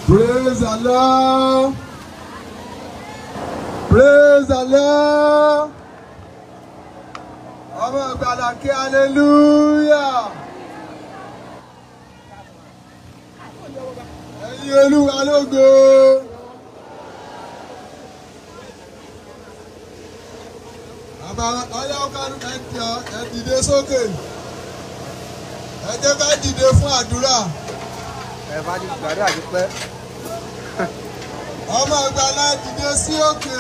Praise the Lord. Praise the Lord. Ọmọ ìgbàlà kí hallelujah. Ẹyin olúwa lógo. Bàbá ọyá ọkàlù ẹjọ ẹ dìde sókè. Ẹ jẹ́ ká dìde fún àdúrà. ẹ bá ti gbàdúrà ti pẹ́. Ọmọ ìgbàlà dìde sí òkè.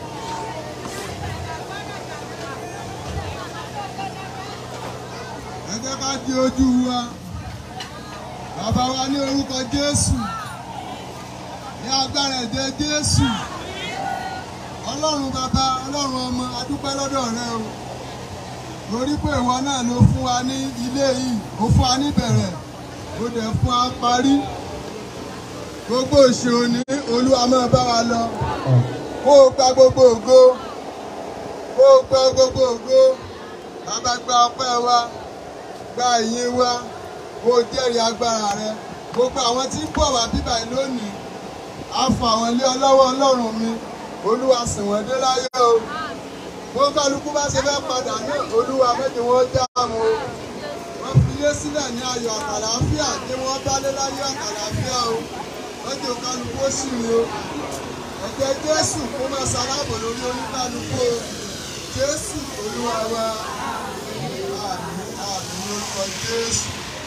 Ẹ jẹ́ ká di ojú wa. Bàbá wa ní orúkọ Jésù. Ní agbára ẹ̀jẹ̀ Jésù. Ọlọ́run bàbá Ọlọ́run ọmọ adúpẹ́ lọ́dọ̀ rẹ o. Torí pé ìwọ náà ló fún wa ní ilé yìí, ó fún wa níbẹ̀rẹ̀, ó dẹ̀ fún wa parí. Gbogbo ìṣòro ní Olúwa máa bá wa lọ. Kó o gba gbogbo ògo. Kó o gba gbogbo ògo. Bàbá gba ọpẹ́ wa gba ìyìn wa kó o jẹ́rìí agbára rẹ gbogbo àwọn tí ń bọ̀ wá bíbà yìí lónìí á fọ àwọn ilé ọlọ́wọ́ ọlọ́run mi olúwa sìn wọ́n dé láyé o bó kálukú bá ṣe fẹ́ padà náà olúwa méjì wọ́n já mu o wọ́n fi ilé sílẹ̀ ní ayọ̀ àtàlàáfíà tí wọ́n bá lé láyé àtàlàáfíà o méjì kálukú ó sì ní o ẹ̀jẹ̀ jésù kó máa ṣaláàbò lórí oníkálukú o jésù olúwa wa àmín àmín lórúkọ jésù.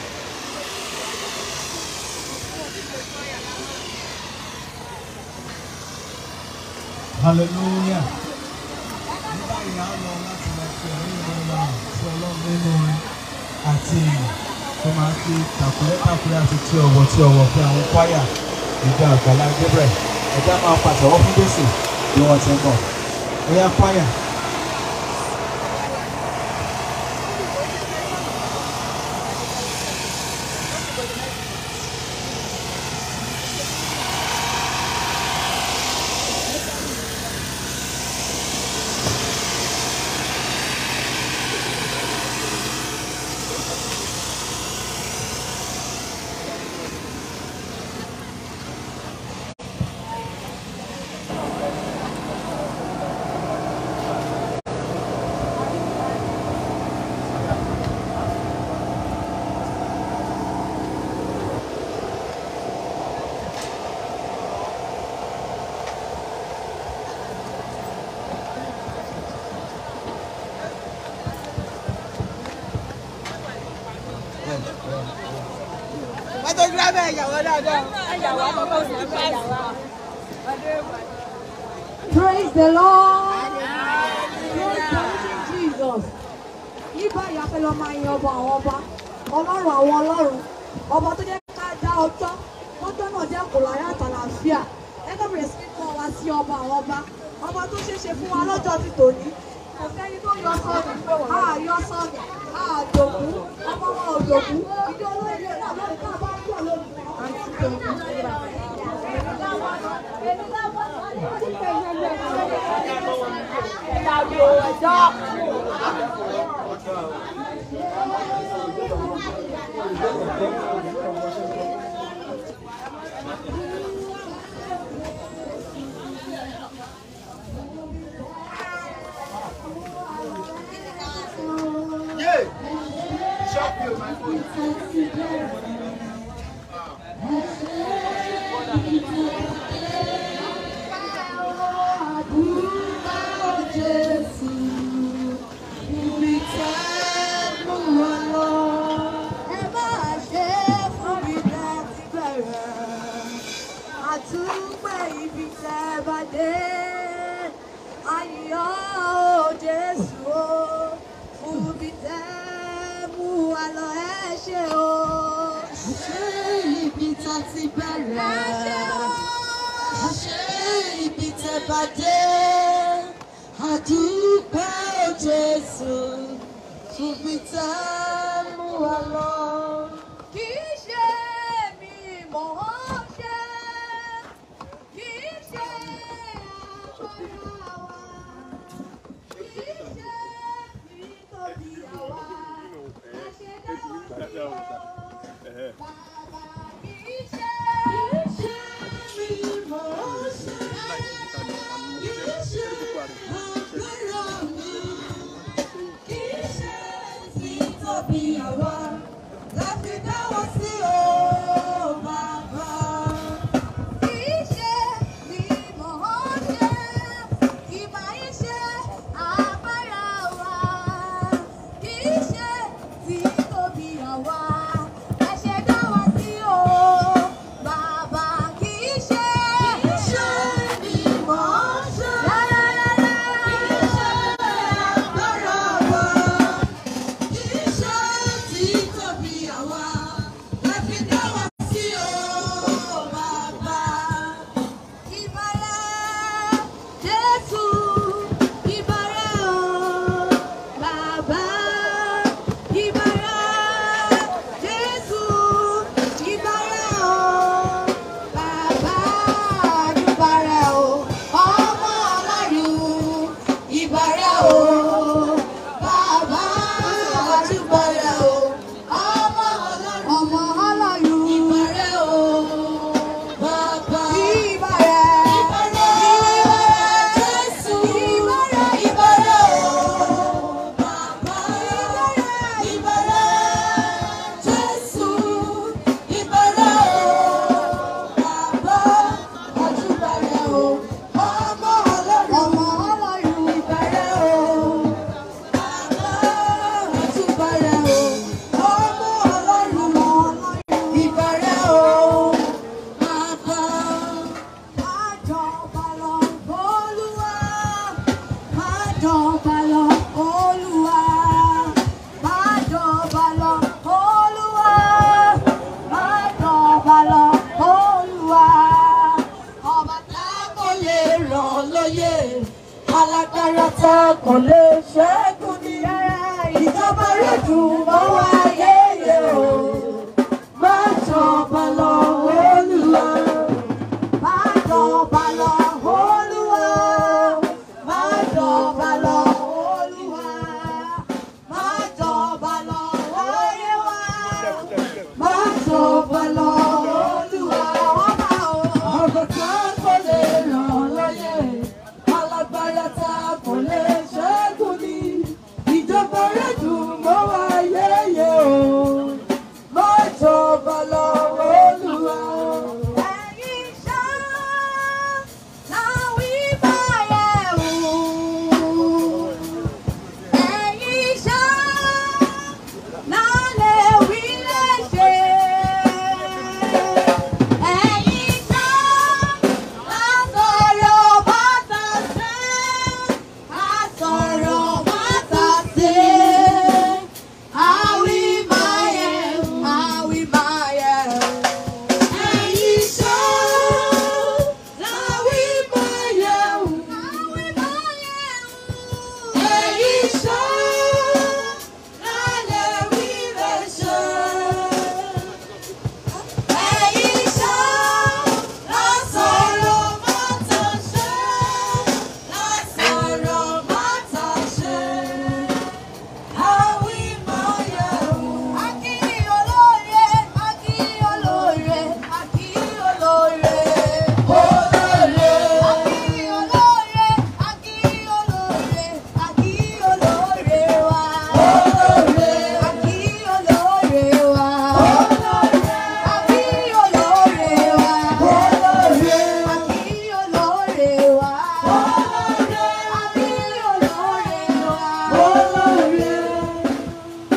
hallelujah ní báyìí á lọ láti lọ fi ẹ̀rí ìwé náà sí ọlọ́run nínú orin àti ìyìn tó máa ń fi tàkúrẹ́ tàkúrẹ́ àti tí ọwọ́ tí ọwọ́ fún àwọn kwaya ìjọ àgbàlá Gabriel ẹ̀dá máa pàtẹ́wọ́ fún Jésù bí wọ́n ti ń bọ̀ ẹ̀yà kwaya. Photographer ẹ̀yàwó dáadáa. Ẹ̀yàwó àkọ́kọ́ sí ẹ̀yàwó. Praise the Lord. Praise the living Jesus. Ní báyìí a fẹ́ lọ máa yin ọba àwọn ọba, ọlọ́run àwọn ọlọ́run, ọba tó jẹ́ ká dá ọjọ́, ọjọ́ náà jẹ́ kò láyé àtàlàfíà. Ẹgbẹ́ bẹ̀rẹ̀ sí kọ́ wa sí ọba àwọn ọba, ọba tó ṣeé ṣe fún wa lọ́jọ́ ti tòní. Kò sẹ́ni tó yọ sọ́ọ̀nù, a yọ sọ́ọ̀nù, a dòkú, ọmọ wọn ò dòkú. Ìjọ olóyè náà lórí ká bá pọ̀ lórí. Àǹtí tòkú. Yeah. Shop you, my phone. Àtúpẹ́ ibi tẹ́ bá dé, ayọ̀ o Jésù o, fún ibi tẹ́ mú wa lọ ẹ ṣé o. Ṣé ibi tá ti bẹ̀rẹ̀? Ṣé ibi tẹ́ bá dé? Àdúpẹ́ o Jésù, ibi tẹ́ mú wa lọ. Kì í ṣe mi mọ̀ ọ́ ṣe, kì í ṣe agbára wa, kì í ṣe nítorí àwa, àṣẹdá wa. Bàbá kì í ṣe, kì í ṣe tá kò lè ṣẹ́gun ní ìjọba rẹ̀ dùn mọ́ wa yéye o má jọba lọ olúwa má jọba lọ olúwa má jọba lọ olúwa má jọba lọ ayé wa má jọba lọ olúwa ọba o. ọ̀gọ̀ tá kò lè ràn lọ́yẹ̀ alágbára tá kò lè ṣẹ́gun ní ìjọba rẹ̀ dùn mọ́ wa yéye o má jọba lọ olúwa. ẹ̀yin ṣá láwí báyẹ̀ wò. ẹ̀yin ṣá lálẹ́ wí léṣe. ẹ̀yin ṣá lásọ̀rọ̀ bàtà ṣe. àsọ̀rọ̀ bàtà ṣe. àwí máyẹ̀ àwí máyẹ̀. ẹ̀yin ṣá láwí máyẹ̀ àwí máyẹ̀. ẹ̀yin ṣá lálẹ́ wí léṣe. ẹ̀yin ṣá lásọ̀rọ̀ bàtà ṣe. lásọ̀rọ̀ bàtà ṣe. Àwí máa yẹ̀wò. Akí olóore, akí olóore, akí olóore. Olóore. Akí olóore, akí olóore, akí olóore wa. Olóore. Akí olóore wa. Olóore. Akí olóore wa. Olóore. Akí olóore wa. Olóore. Akí olóore wa. Olóore.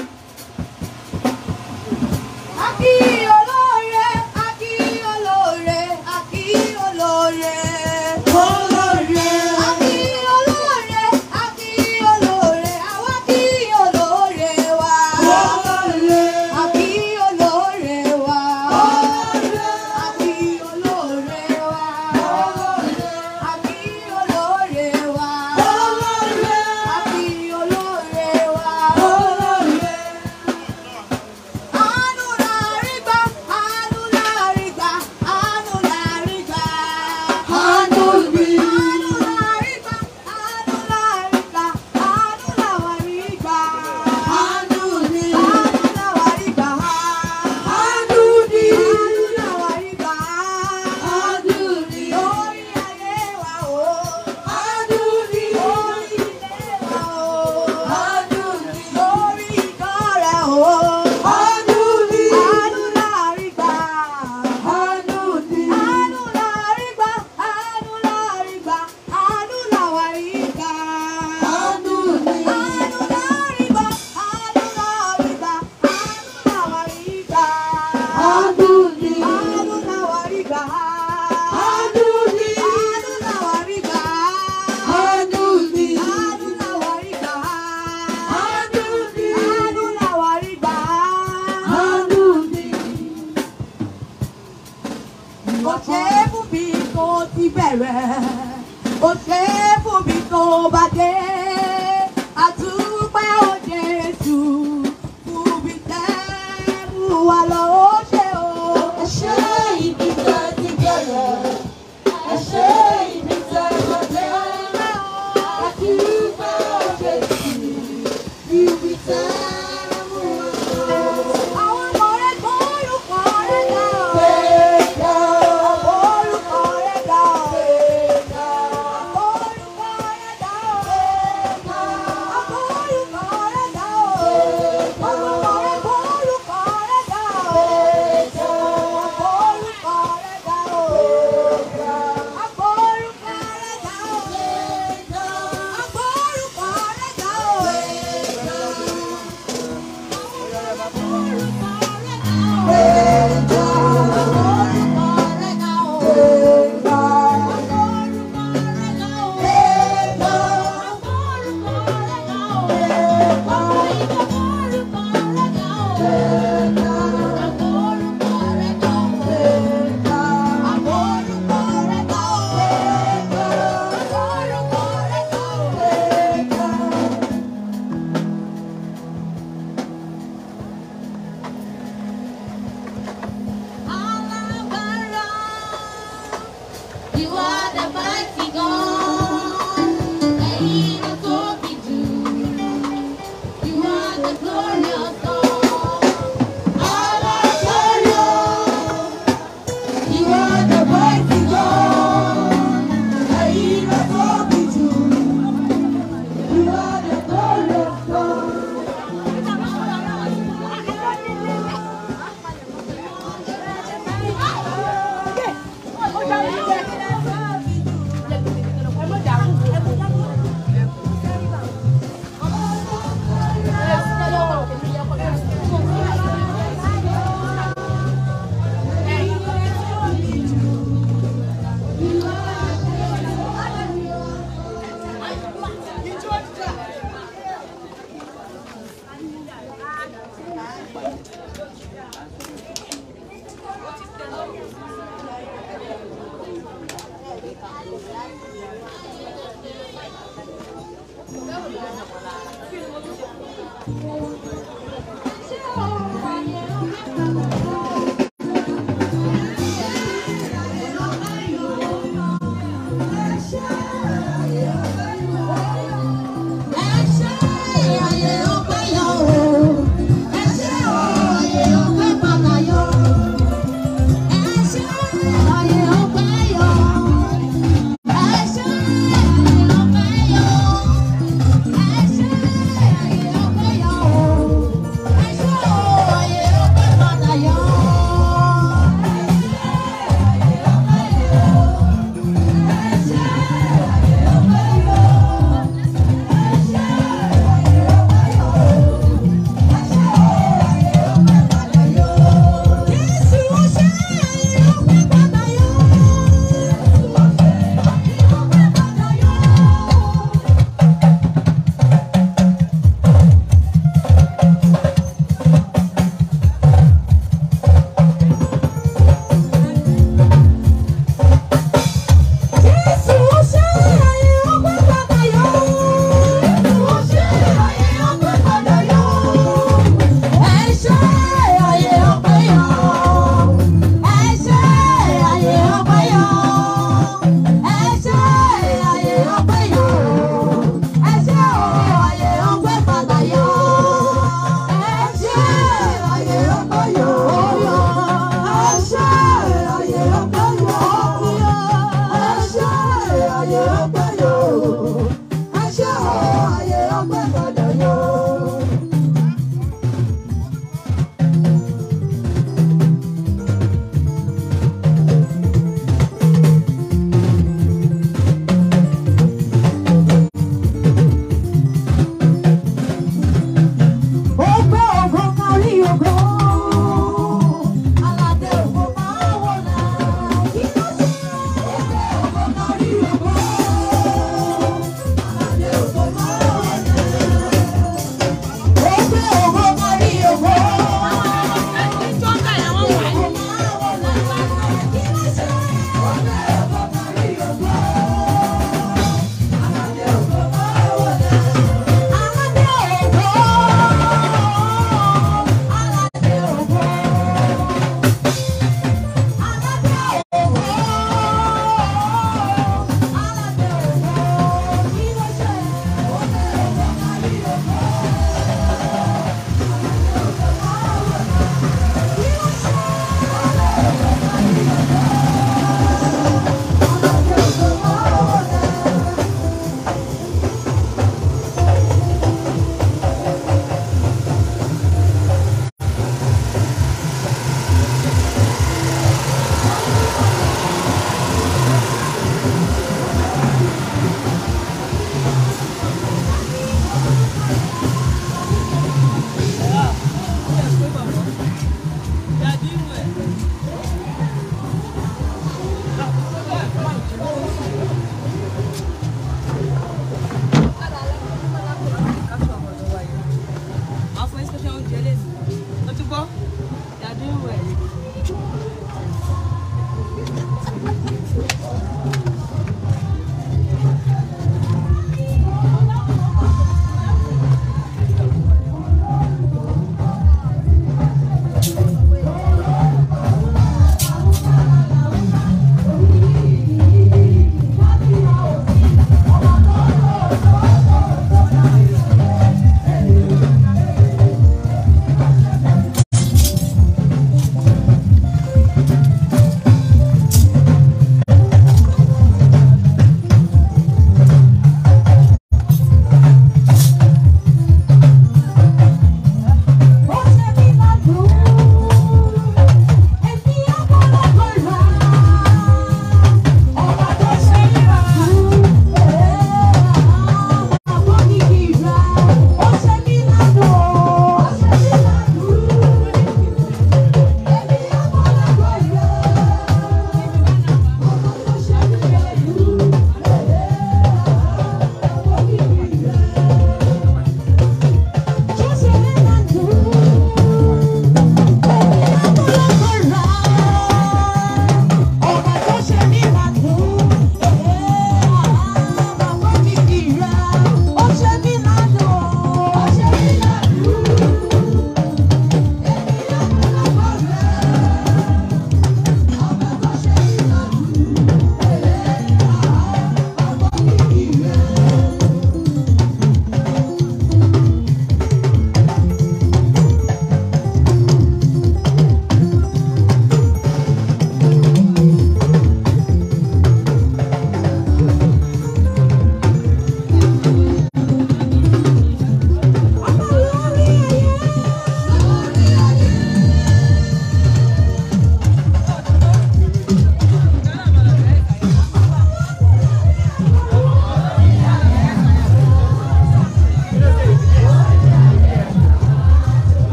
Akí olóore, akí olóore, akí olóore. Olóore. Akí olóore, akí olóore, àwa kí olóore wa. Olóore. Akí olóore wa. Olóore. Akí olóore wa. Olóore. Akí olóore wa. Olóore. Akí olóore wa. Olóore. Àánú la rí gbà, àánú la rí gbà, àánú la rí gbà. Àánú ni. Àánú la rí gbà, àánú la rí gbà, àánú la wà rí gbà. Àánú ni. Àánú la wà rí gbà. Àánú ni. Àánú la wà rí gbà. Àánú ni. Lórí ayé wa o. Àánú ni. Lórí ilé wa o. Àánú ni. Lórí ìkọ́ra o. Àánú ni. Àánú la rí gbà. Àánú ni. Àánú la rí gbà. Àánú la rí gbà. Àánú la wà rí gbà. Àánú ni. Àánú la rí gbà. Àánú la rí gbà. Àánú la wà rí gbà. Àánú ni. Àánú la wà rí gbà. Àánú ni. Àánú la wà rí gbà. Àánú ni. Àánú la wà rí gbà. Àánú ni. Àánú la wà rí gbà. Àánú ni. Ó ṣe é fún mi tó ti bẹ̀rẹ̀, ó ṣe é fún mi tó bá dé. Àtúpẹ́ ó Jésù, fún mi tẹ́ mú wa lọ ó ṣe o. Ẹ ṣe ibi tẹ́ ti bẹ̀rẹ̀, ẹ ṣe ibi tẹ́ bá dé. Àtúpẹ́ ó Jésù, fún mi tẹ́ mú wa lọ. Àwọn ọmọ rẹ̀ gbọ́ orúkọ rẹ̀ dá o. Orúkọ rẹ̀ dá o. Orúkọ rẹ̀ dá o. God